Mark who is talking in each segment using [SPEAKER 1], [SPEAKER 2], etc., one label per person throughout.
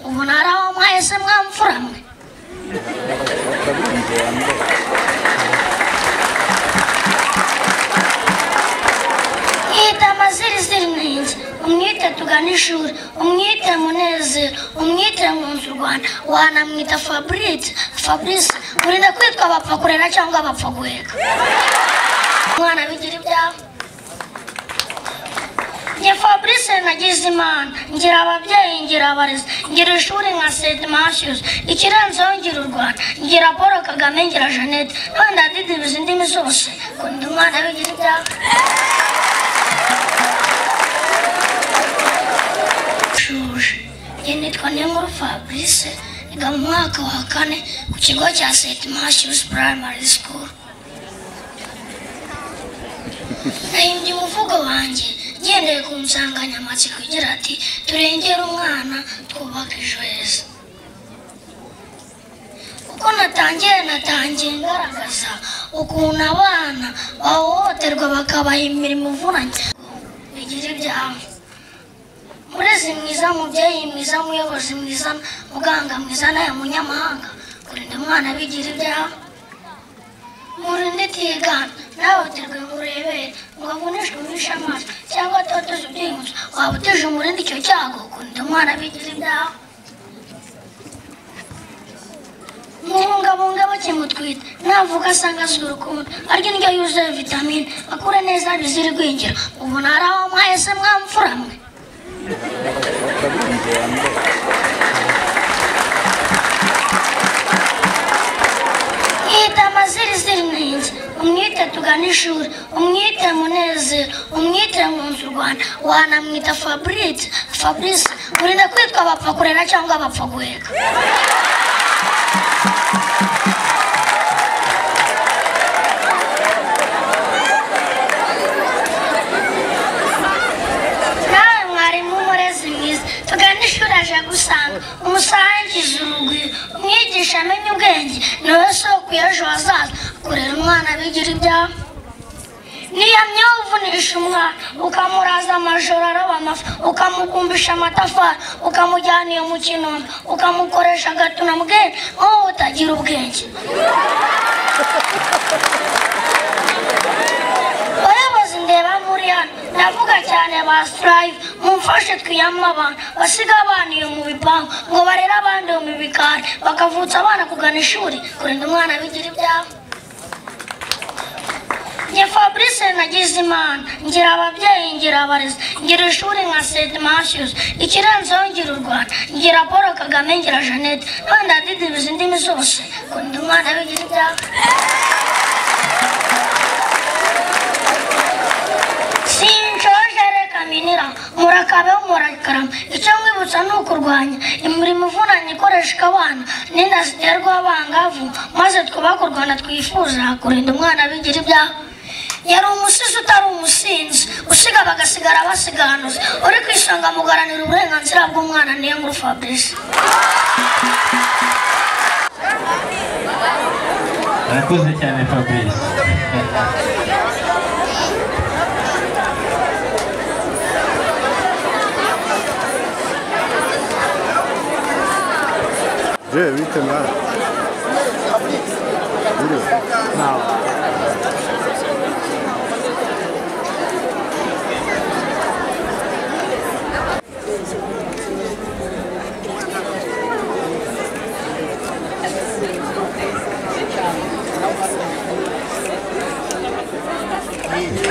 [SPEAKER 1] umunara w'amahese mwamfura mwe mwita amaziriziri mwenge umwite tugana ishuri umwite munezero umwite nkunzi u rwanda wanamwita fabrice fabrice urinde kwitwa bapfa kurera cyangwa bapfa guheka umwana bigira ibyabo njye fabrice nagize imana ngira ababyeyi ngira abarezi ngira ishuri nka sedi mashyuzi ikirenzeho ngira u rwanda ngira paul kagame ngira jeannette n'abandi badidibiza indimi zose kunda umwana bigira ibyabo shuje njye nitwa ninkuru fabrice niga mu mwaka wa kane ku kigo cya st matthews primary school nahimbye umuvugo wanjye ngendeye ku nsanganyamatsiko igira ati turengere umwana twubake ejo heza uko natangiye natangiye ngaragaza ukuntu abana bahohoterwa bakabaha imirimo ivunanye bigira ibyabo murezi mwiza mubyeyi mwiza muyobozi mwiza muganga mwiza nawe munyamahanga kurinda umwana bigira ibyaha murinde itigana ntahoterwe ngo urebere ngo avunishwe umwishe amaso cyangwa atoteze ibyihuse waba utije umurindi icyo cyago kurinda umwana bigira ibyaha mubungabunga bakimutwita navuga asanga azwi urukundo arya indyo yuzuye vitamine akure neza bizira igwingira ubu ntaraho mwahese mwamfura mwe mwite amaziriziri mwenge umwite tugana ishuri umwite munezero umwite nkunzi u rwanda wanamwita fabrice fabrice urinde kwitwa bapfa kurera cyangwa bapfa guheka nawe mwarimu umurezi mwiza tugane ishuri aje gusanga umusangiza urugwiro umwigisha amenye ubwenge nawe soko y'ejo hazaza kurera umwana bigira ibyaha niyamyeho uvunisha umwana ukamuraza amajoro araba amafi ukamugumbisha amatafari ukamujyana iyo mu kinombe ukamukoresha agatuna mbwenge wowe utagira ubwenge bayobozi ndeba muri hano ndavuga cyane ba sitarayive mumfashe twiyamwe abantu basiga abana iyo mu bipangu ngo barere abandi iyo mu bikari bakavutsa abana kugana ishuri kurinda umwana bigira ibyaha njye fabrice nagize imana ngira ababyeyi ngira abarezi ngira ishuri nka sedi mashyuzi ikirenzeho ngira u rwanda ngira paul kagame ngira jeannette n'abandi badidibiza indimi zose kurinda umwana bigira ibyaha sincoje reka minira murakabeho murakarama icyo mwibutsa ni ukurwanya imirimo ivunanye ikoreshwa abana n'inda ziterwa abangavu maze twubake u rwanda twifuza kurinda umwana bigira ibyaha yari umusizi utari umusinzi usigaba agasigara basiganuza uri ku isonga mugaranira uburenganzira bw'umwana niyo nkuru fabrice
[SPEAKER 2] Murakoze cyane Fabrice.
[SPEAKER 3] Gdzie, widzę na... Góry.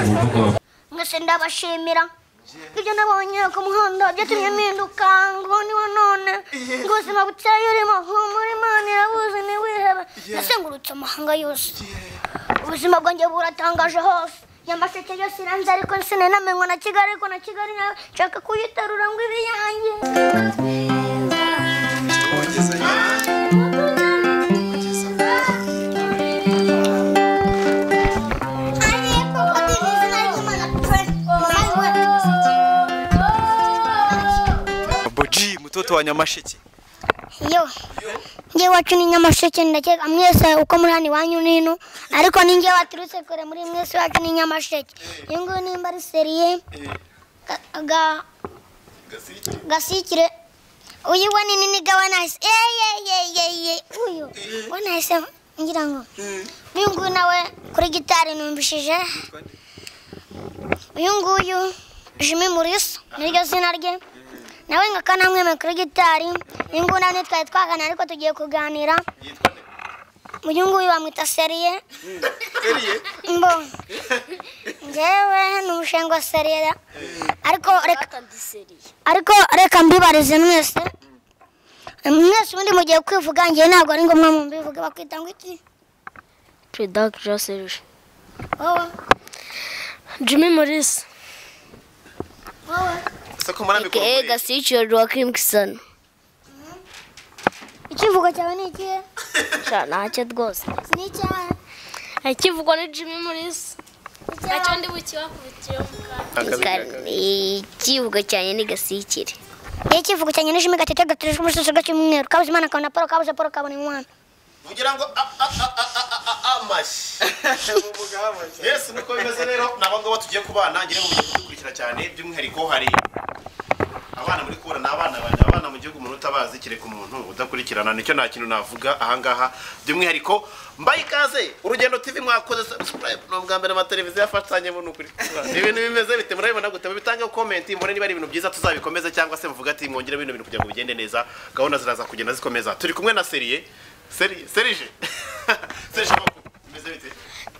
[SPEAKER 2] Umuvugo wa
[SPEAKER 4] mwese ndabashimira ibyo nabonye ku muhanda byatumye mpinduka ngo niwe none ngo ubuzima buteye urimo humura imana irabuzi ntiwihebe nasengurutse amahanga yose ubuzima bwanjye buratangaje hose nyamasheke yose iranze ariko sinenamenywa na kigali ariko na kigali nayo nshaka kuyiterura ngo ibe iyanjye
[SPEAKER 5] Boji mtoto wa Nyamasheke.
[SPEAKER 4] yo njye wacu ni nyamasheke ndakeka mwese uko muri hano iwanyu n'ino ariko ni njye waturutse kure muri mwese wacu ni nyamasheke iyo nguyu nimba ari seriye ga- ga- gasikire uyu we ni nini ga we nahise yeyeyeyeye uyu we nahise ngira ngo uyu nguyu nawe kuri gitari numvishije uyu nguyu jimi murisa niryo zina rye nawe nka kanamwemeye kuri gitari uyu nguyu nawe ntitwari twaganira ariko tugiye kuganira
[SPEAKER 5] yitwa nde
[SPEAKER 4] uyu nguyu bamwita seriye
[SPEAKER 5] seriye
[SPEAKER 4] mbo ngewe ni umushinga wa seriye ariko reka ariko reka mbibarize mwese mwese ubundi mugiye kwivuga ngewe ntabwo ari ngombwa mu mbivuge bakwita ngo iki
[SPEAKER 3] Production Serge.
[SPEAKER 4] wowe
[SPEAKER 3] Jimmy Morris.
[SPEAKER 4] wowe
[SPEAKER 5] soko mbona mikoro
[SPEAKER 3] AKA Gasichio Joachim Kisan.
[SPEAKER 4] ikivugo cyawe ni ikihe
[SPEAKER 3] Sha ntacyo rwose.
[SPEAKER 4] ni icyawe
[SPEAKER 3] Ikivugwa ni Jimmy Morris. Nacyo ndi bukibakubikiyeho Ikivugo cyane ni gasikire.
[SPEAKER 4] iyo ikivugo cyanjye n'ijimi gatete gaturujwe umususu gacy'umweru kabuze imana kabona paul kabuze paul kabona umwana
[SPEAKER 6] ugira ngo a- a- a- a- a- a- a- amashyi yesu niko bimeze rero ni abangaba tugiye ku bana ngira ngo mugiye kudukurikira cyane by'umwihariko hari abana muri kubona ni abana banjye abana mu gihugu umuntu utabazi kereka umuntu udakurikirana nicyo nta kintu navuga ahangaha by'umwihariko mbaye ikaze urugendo tv mwakoze subscribe ni ubwa mbere amateleviziyo afatanyemo ni ukuri ibintu bimeze bite murabibona gute mubitangeho komenti mubone niba ari ibintu byiza tuzabikomeze cyangwa se muvuga ati mwongere bino bintu kugira ngo bigende neza gahunda ziraza kugenda zikomeza turi kumwe na seriye seriye serije serije amakuru bimeze bite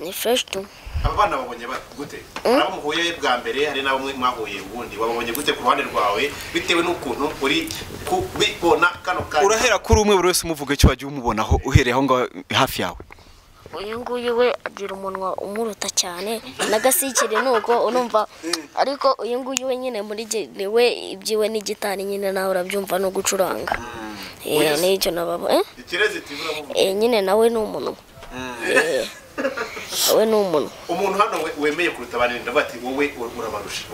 [SPEAKER 3] Ni fresh tu.
[SPEAKER 6] aba bana babonye ba- gute hari abo muhuye bwa mbere hari n'abo mwe mwahuye ubundi babonye gute ku ruhande rwawe bitewe n'ukuntu uri kubibona kano kanya
[SPEAKER 5] urahera kuri umwe buri wese umuvuga icyo wagiye umubonaho uhereye aho ngaho hafi yawe
[SPEAKER 3] Uyu nguyu we agira umunwa umuruta cyane na gasikire nuko unumva ariko uyu nguyu we nyine muri ge- ni we ibyiwe ni gitari nyine nawe urabyumva no gucuranga. Eh n'icyo nababo eh
[SPEAKER 6] ikirezi iti buramuvuga
[SPEAKER 3] Eh, nyine nawe ni umuntu Eh, nawe ni umuntu
[SPEAKER 6] umuntu hano we- wemeye kuruta abandi ndavuga ati wowe ur- urabarusha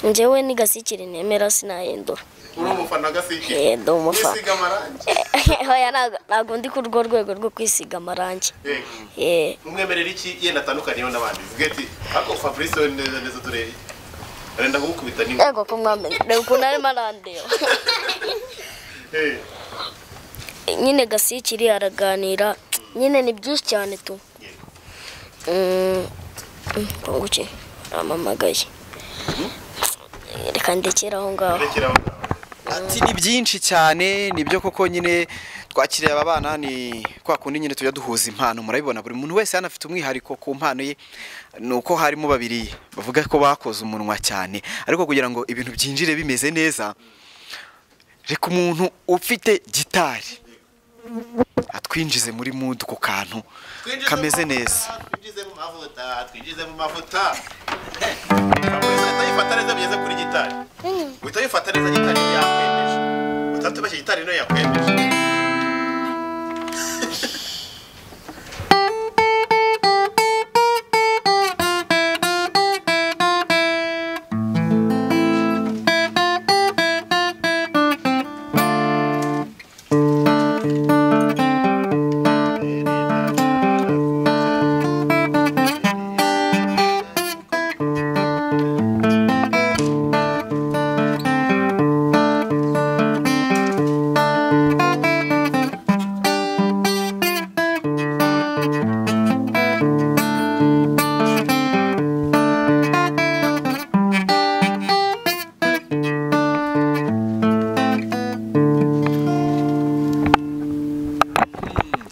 [SPEAKER 3] njyewe ni gasikire nemera sinahindura
[SPEAKER 6] uri umufana gasike
[SPEAKER 3] Eh, ndi umufana.
[SPEAKER 6] wisiga amarangi
[SPEAKER 3] Hoya ntago- ntago ndi ku rwo rwego rwo kwisiga amarangi
[SPEAKER 6] Eh,
[SPEAKER 3] Eh,
[SPEAKER 6] umwemerera iki yenda atandukaniyeho n'abandi zivuge ati ariko fabrice we neza neza turebe arenda kugukubita niwe
[SPEAKER 3] ego ko mwamenye reba ukuntu arimo arandeba
[SPEAKER 6] Eh,
[SPEAKER 3] nyine gasikiri araganira nyine ni byinshi cyane tu Mm, mm, konguki aramamagaye reka ndekere aho ngaho
[SPEAKER 6] rekera aho ngaho.
[SPEAKER 5] ati ni byinshi cyane nibyo koko nyine twakiriye aba bana ni kwa kundi nyine tujya duhuza impano murabibona buri muntu wese hano afite umwihariko ku mpano ye ni uko harimo babiri bavuga ko bakoze umunwa cyane ariko kugira ngo ibintu byinjire bimeze neza reka umuntu ufite gitari atwinjize muri mudu ku kantu
[SPEAKER 6] Twinjize
[SPEAKER 5] kameze
[SPEAKER 6] mu
[SPEAKER 5] neza
[SPEAKER 6] mavuta, twinjize mu mavuta twinjize mu mavuta utayifata neza bigeze kuri gitari uhita wifata neza gitari niyo yakwemeje utatubashye gitari niyo yakwemeje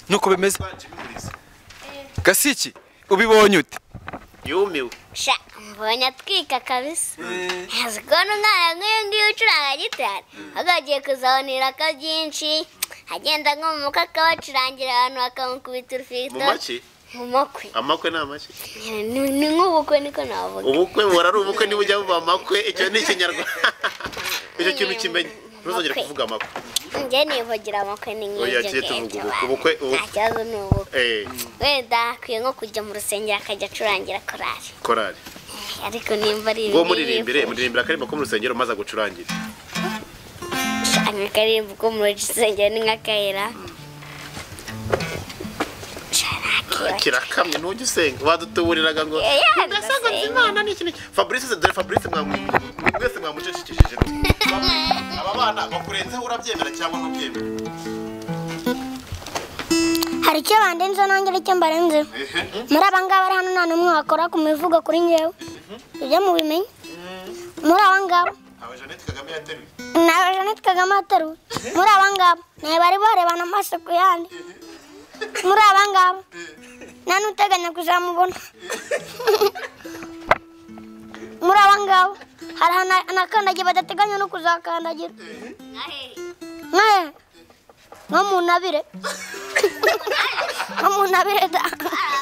[SPEAKER 5] nuko bimeze gasiki ubibonye ute
[SPEAKER 6] yumiwe
[SPEAKER 4] sha mbonye atwika kabisa nzi kubona umwana nk'uyu nguyu ucuranga gitari ahubwo agiye kuzabonirako byinshi agenda nko mu mutwe akabacurangira abantu bakamukubita
[SPEAKER 6] mu
[SPEAKER 4] urufito
[SPEAKER 6] make
[SPEAKER 4] mu makwe
[SPEAKER 6] amakwe ni amake
[SPEAKER 4] Ni- ni nk'ubukwe niko navuga
[SPEAKER 6] ubukwe buhora ari ubukwe niba ujya buba amakwe icyo ni ikinyarwanda icyo kintu kimenye ntuzongere
[SPEAKER 4] Amakwe.
[SPEAKER 6] kuvuga amakwe
[SPEAKER 4] njye nivugira amakwe ni
[SPEAKER 6] Oya,
[SPEAKER 4] nk'ibyo
[SPEAKER 6] kiye tuvuga
[SPEAKER 4] ngibyo
[SPEAKER 6] ubukwe. Ubukwe-
[SPEAKER 4] nta
[SPEAKER 6] ubukwe.
[SPEAKER 4] kibazo ni ubukwe
[SPEAKER 6] Eh,
[SPEAKER 4] wenda akwiye nko kujya mu rusengero akajya acurangira korari
[SPEAKER 6] korari
[SPEAKER 4] ariko nimba ari
[SPEAKER 6] ubwo muririmbire muririmbira akaririmbo ko mu rusengero maze agucurangire
[SPEAKER 4] shaka akarimbo ko mu rusengero ni nk'akayira
[SPEAKER 6] kirakamye ntujya usenga badutuburiraga ngo
[SPEAKER 4] Eh, ya,
[SPEAKER 6] ndasenga
[SPEAKER 4] ndasenga."
[SPEAKER 6] nzi imana ni iki ni iki." fabrice se dore fabrice mwamu- mwese mwamucecekesheje bamwe aba bana bakurenzeho urabyemera cyangwa ntubyemera
[SPEAKER 4] hari icyo bandenzeho nanjye ari cyo mbarenzeho
[SPEAKER 6] ehe
[SPEAKER 4] muri aba ngaba ari hano nta n'umwe wakora ku mivugo kuri ngewe ibyo mubimenya muri aba ngaba
[SPEAKER 6] ntawe jeannette kagame yateruye
[SPEAKER 4] nawe jeannette kagame ateruwe muri aba ngaba nawe bari barebana amaso ku yandi muri aba ngaba nta n'uteganya kuzamubona muri aba ngaba hari ahantu anakandagiye badateganya no kuzakandagira nkahe nko mu ntabire nko mu ntabire da